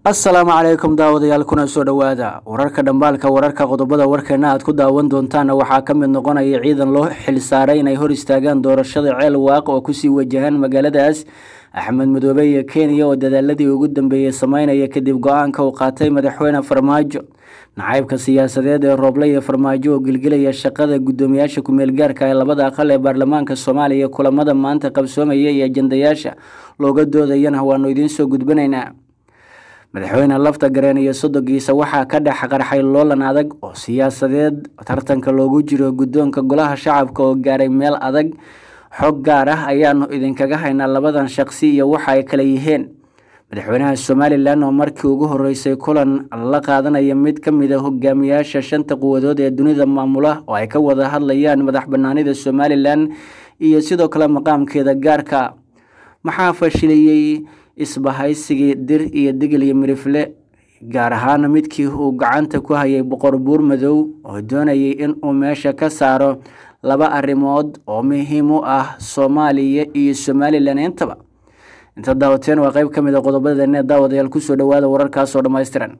assalaamu calaykum daawadayaal kuna soo dhowaada wararka dhambaalka wararka qodobada warkeena aad ku daawan doontaana waxaa ka mid noqonaya ciidan loo xilsaaray inay hor istaagaan doorashada ceel waaq oo kusii wajahaan magaaladaas axmed madoobe iyo kenya oo dadaaladii ugu dambeeyey sameynaya kadib go-aanka uu qaatay madaxweyne farmaajo nacaybka siyaasadeed ee rooble iyo farmaajo oo gilgilaya shaqada guddoomiyaasha ku-meel gaarka ee labada aqal ee baarlamaanka soomaaliya kulamada maanta qabsoomaya iyo ajandayaasha looga doodayana waanu idiin soo gudbinaynaa madaxweyne lafta gareen iyo sodogiisa waxaa ka dhex qarxay loolan adag oo siyaasadeed tartanka loogu jiro guddoonka golaha shacabka oo gaaray meel adag xog gaar ah ayaanu idinkaga haynaa labadan shaqsi iyo waxa ay kala yihiin madaxweynaha somalilan oo markii ugu horeysay kulan la qaadanaya mid ka mid a hogaamiyaasha shanta quwadood ee dunida maamula oo ay ka wada hadlayaan madax banaanida somalilan iyo sidoo kale maqaamkeeda gaarka maxaa fashiliyey isbahaysigii dir iyo digil iyo mirifle gaar ahaan midkii uu gacanta ku hayay boqor buur madow oo doonayay in uu meesha ka saaro laba arrimood oo muhiim u ah soomaaliya iyo somalilan intaba inta daawateen waa qeyb ka mid a qodobadeena daawadayaal kusoo dhowaada wararkaasoo dhammaystiran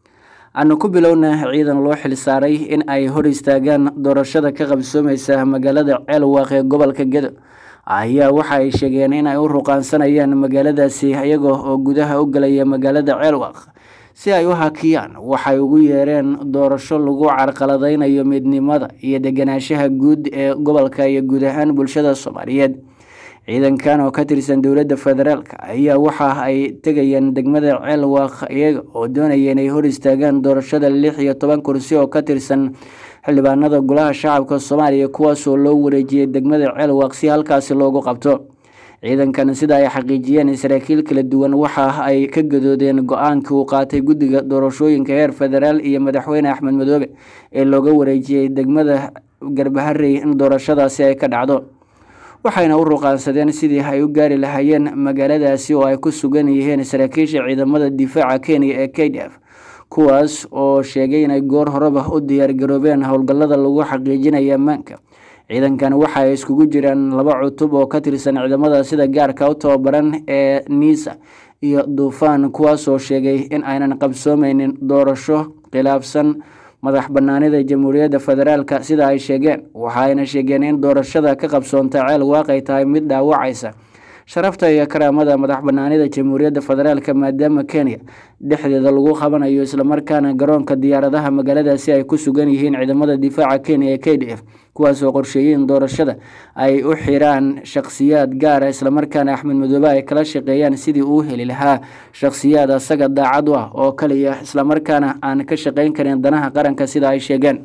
aanu ku bilowna ciidan loo xilsaaray in ay hor istaagaan doorashada ka qabsoomeysa magaalada ceelwaaq ee gobolka gedo ayaa waxa ay sheegeen in ay u ruqaansanayaan magaaladaasi iyaga oo gudaha u galaya magaalada ceelwaaq si ay u hakiyaan waxay ugu yeereen doorasho lagu carqaladeynayo midnimada iyo deganaanshaha guud ee gobolka iyo guud ahaan bulshada soomaaliyeed ciidankan oo ka tirsan dowladda federaalk ayaa waxa ay tegayeen degmada ceelwaaq iyaga oo doonaya inay hor istaagaan doorashada lix iyo toban kursi oo ka tirsan xildhibaanada golaha shacabka soomaaliya kuwaasoo loo wareejiyey degmada ceelwaaq si halkaasi loogu qabto ciidankan sida ay xaqiijiyeen saraakiil kala duwan waxa ay ka gadoodeen go-aankii uu qaatay guddiga doorashooyinka heer federaal iyo madaxweyne axmed madoobe ee looga wareejiyey degmada garbaharey in doorashadaasi ay ka dhacdo waxayna u ruqaansadeen sidii ay u gaari lahaayeen magaaladaasi oo ay ku sugan yihiin saraakiisha ciidamada difaaca kenya ee k d f kuwaas oo sheegay inay goor horeba u diyaargaroobeen howlgallada lagu xaqiijinaya ammaanka ciidankan waxa ay iskugu jiraan laba cutub oo ka tirsan ciidamada sida gaarka u tababaran ee niisa iyo duufaan kuwaasoo sheegay in aynan qabsoomeynin doorasho khilaafsan madax banaanida jamhuuriyadda federaalk sida ay sheegeen waxaayna sheegeen in doorashada ka qabsoonta ceel waaqay tahay mid dhaawacaysa sharafta iyo karaamada madax banaanida jamhuuriyadda federaalk maadaama kenya dhexdeeda lagu qabanayo islamarkaana garoonka diyaaradaha magaaladaasi ay ku sugan yihiin ciidamada difaaca kenya ee k d f kuwaasoo qorsheeyeen doorashada ay u xiraan shakhsiyaad gaara islamarkaana axmed madoobe ay kala shaqeeyaan sidii uu heli lahaa shakhsiyaad asaga daacad u ah oo kaliya islamarkaana aan ka shaqeyn karin danaha qaranka sida ay sheegeen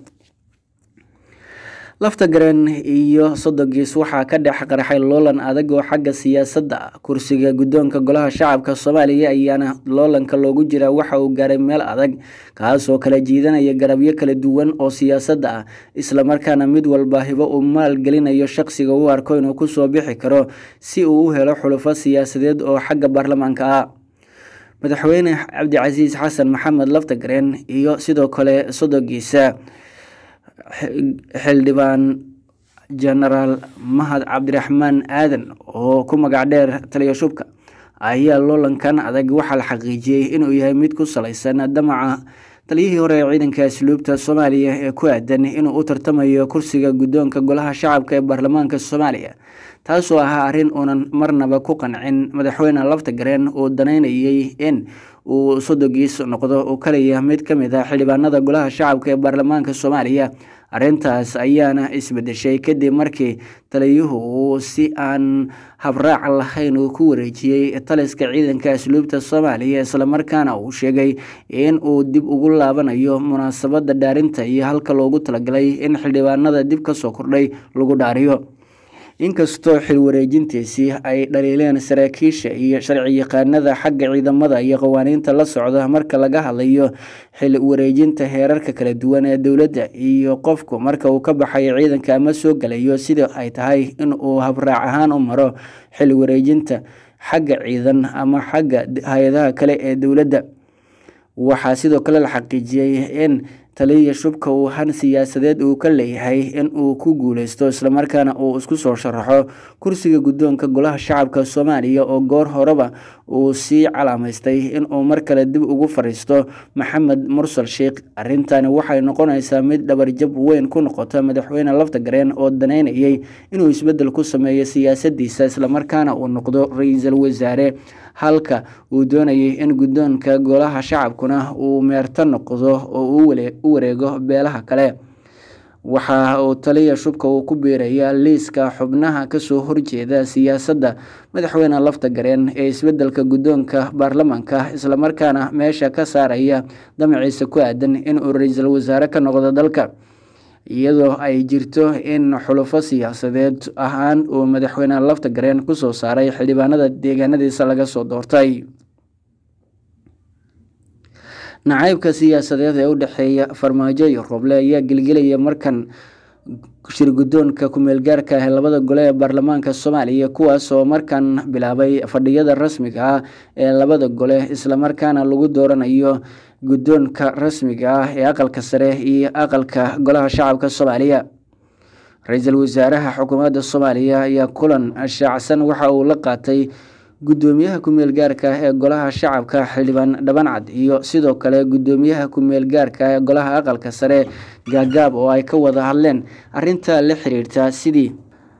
lafta gareen iyo sodogiis waxaa ka dhex qarxay loolan adag oo xagga siyaasadda ah kursiga guddoonka golaha shacabka soomaaliya ayaana loolanka loogu jiraa waxa uu gaaray meel adag kaasoo kala jiidanaya garabyo kala duwan oo siyaasadda ah islamarkaana mid walba hibo uu maalgelinayo shaqsiga u arko inuu kusoo bixi karo si uu u helo xulufo siyaasadeed oo xagga baarlamaanka ah madaxweyne cabdicasiis xasan maxamed lafta gareen iyo sidoo kale sodogiisa xildhibaan genaraal mahad cabdiraxmaan aadan oo ku magac dheer taliya shubka ayaa loolankan adag waxaa la xaqiijiyey inuu yahay mid ku salaysan damaca taliyihii hore ee ciidanka asluubta soomaaliya ee ku aadan inuu u tartamayo kursiga guddoonka golaha shacabka ee baarlamaanka soomaaliya taasoo ahaa arrin uunan marnaba ku qancin madaxweyne lafta gareen uu danaynayay in uu sodogiis noqdo uu kaliya mid ka mid ah xildhibaanada golaha shacabka ee baarlamaanka soomaaliya arrintaas ayaana isbedeshay kadib markii taliyuhu uu si aan habraac lahayn uu ku wareejiyey taliska ciidanka asluubta soomaaliya islamarkaana uu sheegay in uu dib ugu laabanayo munaasabada dhaarinta iyo halka loogu talagalay in xildhibaanada dib kasoo kordhay lagu dhaariyo inkastoo xil wareejintiisii ay dhaliileen saraakiisha iyo sharci yaqaanada xagga ciidamada iyo qawaaniinta la socda marka laga hadlayo xil wareejinta heerarka kala duwan ee dowladda iyo qofku marka uu ka baxayo ciidanka ama soo galayo sida ay tahay in uu habraac ahaan u maro xil wareejinta xagga ciidan ama xagga hay-adaha kale ee dowladda waxaa sidoo kale la xaqiijiyey in taliya shubka uu han siyaasadeed uu ka leeyahay in uu ku guuleysto islamarkaana uu isku soo sharaxo kursiga guddoonka golaha shacabka soomaaliya oo goor horeba uu sii calaamaystay inuu mar kale dib ugu fariisto maxamed mursal sheikh arrintani waxay noqonaysaa mid dhabarjab weyn ku noqota madaxweyne laftagareen oo daneynayay inuu isbeddel ku sameeyo siyaasadiisa islamarkaana uu noqdo ra-iisul wasaare halka uu doonayay in guddoonka golaha shacabkuna uu meerto noqdo oo u wareego beelaha kale waxa uu taliya shubka uu ku biiraya liiska xubnaha kasoo horjeeda siyaasadda madaxweyne laftagareen ee isbedelka guddoonka baarlamaanka islamarkaana meesha ka saaraya damaciisa ku aadan inuu ra-iisul wasaare ka noqdo dalka iyadoo ay jirto in xulufo siyaasadeed ahaan uu madaxweyne laftagareen kusoo saaray xildhibaanada deegaanadiisa laga soo doortay nacaybka siyaasadeed ee u dhexeeya farmaajo iyo rooble ayaa gelgelaya markan shir guddoonka ku-meelgaarka ah ee labada gole ee baarlamaanka soomaaliya kuwaas oo markan bilaabay fadhiyada rasmiga ah ee labada gole islamarkaana lagu dooranayo guddoonka rasmiga ah ee aqalka sare iyo aqalka golaha shacabka soomaaliya ra-iisul wasaaraha xukuumadda soomaaliya ayaa kulan shaacsan waxa uu la qaatay guddoomiyaha ku-meel gaarka ah ee golaha shacabka xildhibaan dhabancad iyo sidoo kale guddoomiyaha ku-meel gaarka ah ee golaha aqalka sare gaagaab oo ay ka wada hadleen arrinta la xiriirta sidii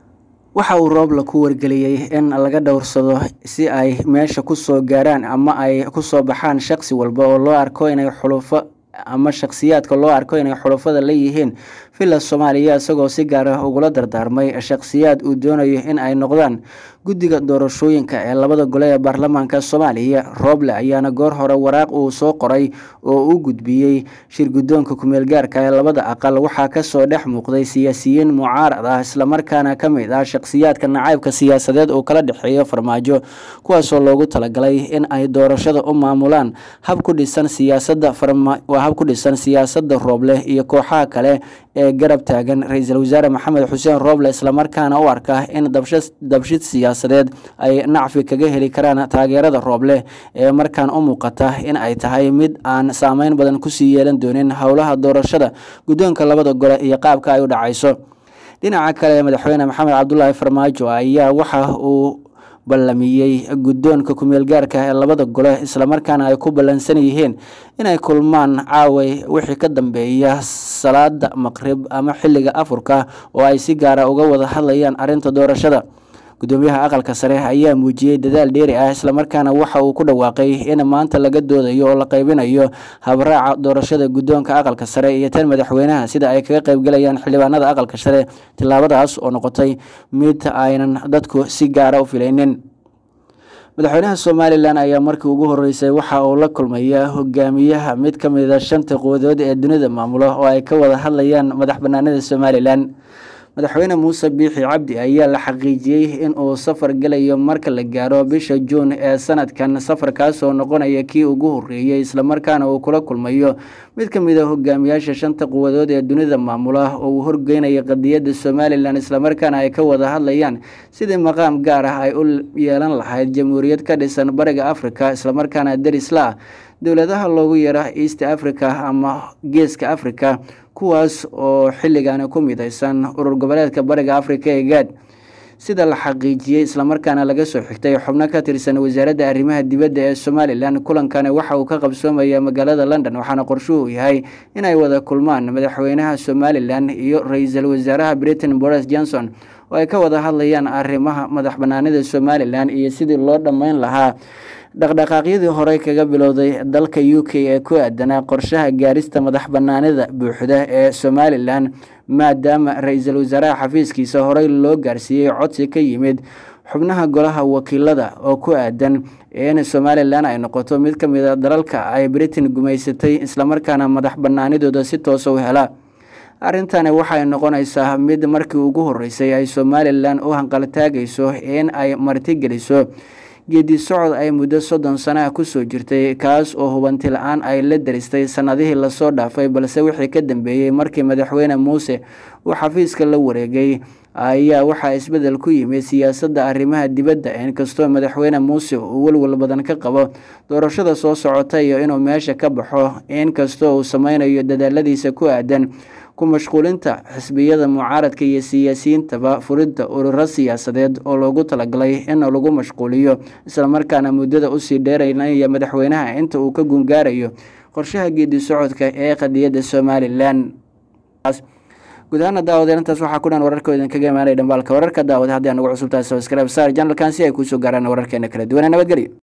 waxa uu roobla ku wargeliyey in laga dhowrsado si ay meesha kusoo gaaraan ama ay kusoo baxaan shaqsi walba oo loo arko inay xulufo ama shakhsiyaadka loo arko inay xulufada leeyihiin villa soomaaliya isagoo si gaar ah ugula dardaarmay shakhsiyaad uu doonayo in ay noqdaan guddiga doorashooyinka ee labada gole ee baarlamaanka soomaaliya rooble ayaana goor hore waraaq uu soo qoray oo u gudbiyey shir guddoonka ku-meel gaarka ee labada aqal waxaa kasoo dhex muuqday siyaasiyiin mucaarad ah islamarkaana ka mid ah shakhsiyaadka nacaybka siyaasadeed uu kala dhexeeyo farmaajo kuwaasoo loogu talagalay in ay doorashada u maamulaan hab ku dhisan siyaasada waa hab ku dhisan siyaasada rooble iyo kooxaha kale ee garab taagan ra-iisul wasaare maxamed xuseen rooble islamarkaana u arka in dabshid siyaasadeed ay nacfi kaga heli karaan taageerada rooble ee markaan u muuqata in ay tahay mid aan saameyn badan kusii yeelan doonin howlaha doorashada guddoonka labada gole iyo qaabka ay u dhacayso dhinaca kale madaxweyne maxamed cabdulaahi farmaajo ayaa waxa uu ballamiyey guddoonka ku-meel gaarka ee labada gole islamarkaana ay ku ballansan yihiin inay kulmaan caaway wixii ka dambeeya salaada maqrib ama xilliga afurka oo ay si gaara uga wada hadlayaan arrinta doorashada guddoomiyaha aqalka sare ayaa muujiyey dadaal dheeri ah islamarkaana waxa uu ku dhawaaqay in maanta laga doodayo oo la qaybinayo habraaca doorashada guddoonka aqalka sare iyo tan madaxweynaha sida ay kaga qaybgalayaan xildhibaanada aqalka sare tillaabadaas oo noqotay mid aynan dadku si gaara u filaynin madaxweynaha somalilan ayaa markii ugu horeysay waxa uu la kulmaya hogaamiyaha mid ka mida shanta quwadood ee dunida maamulo oo ay ka wada hadlayaan madax banaanida somalilan madaxweyne muuse biixi cabdi ayaa la xaqiijiyey in uu safar gelayo marka la gaaro bisha juun ee sanadkan safarkaasoo noqonaya kii ugu horeeyey islamarkaana uu kula kulmayo mid ka mid a hogaamiyaasha shanta quwadood ee dunida maamula oo uu horgeynaya qadiyadda somalilan islamarkaana ay ka wada hadlayaan sidii maqaam gaar ah ay u yeelan lahayd jamhuuriyad ka dhisan bariga africa islamarkaana derisla ah dowladaha loogu yara east africa ama geeska africa kuwaas oo xilligaani ku mideysan urur goboleedka bariga africa ee gaad sida la xaqiijiyey islamarkaana laga soo xigtay xubno ka tirsan wasaaradda arrimaha dibadda ee somalilan kulankani waxa uu ka qabsoomaya magaalada london waxaana qorshuhu yahay inay wada kulmaan madaxweynaha somalilan iyo ra-iisul wasaaraha britain boris johnson oo ay ka wada hadlayaan arrimaha madax banaanida somalilan iyo sidii loo dhammeyn lahaa dhaqdhaqaaqyadii horey kaga bilowday dalka u k ee ku aadanaa qorshaha gaarista madax banaanida buuxda ee somalilan maadaama ra-iisul wasaaraha xafiiskiisa horey loo gaarsiiyey codsi ka yimid xubnaha golaha wakiilada oo ku aadan in somalilan ay noqoto mid ka mid a dalalka ay britain gumaysatay islamarkaana madax banaanidooda si toosa u hela arrintani waxay noqonaysaa mid markii ugu horeysay ay somalilan u hanqaltaagayso in ay martigeliso geedi socod ay muddo soddon sana ah kusoo jirtay kaas oo hubanti la-aan ay la daristay sanadihii lasoo dhaafay balse wixii ka dambeeyey markii madaxweyne muuse uu xafiiska la wareegay ayaa waxaa isbedel ku yimid siyaasadda arrimaha dibadda inkastoo madaxweyne muuse uu welwel badan ka qabo doorashada soo socota iyo inuu meesha ka baxo inkastoo uu sameynayo dadaaladiisa ku aadan ku mashquulinta xisbiyada mucaaradka iyo siyaasiyiintaba furidda ururo siyaasadeed oo loogu talagalay in lagu mashquuliyo islamarkaana muddada usii dheeraynaya madaxweynaha inta uu ka gungaarayo qorshaha geedi socodka ee qadiyadda somalilan guud ahaana daawadeen intaas waxaa ku dhan wararka idin kaga imaanaya dhambaalka wararka daawada haddii aan ugu cusubtahay sabscribe sar janalkan si ay kuusoo gaaraan wararkeena kala duwana nabadgelyo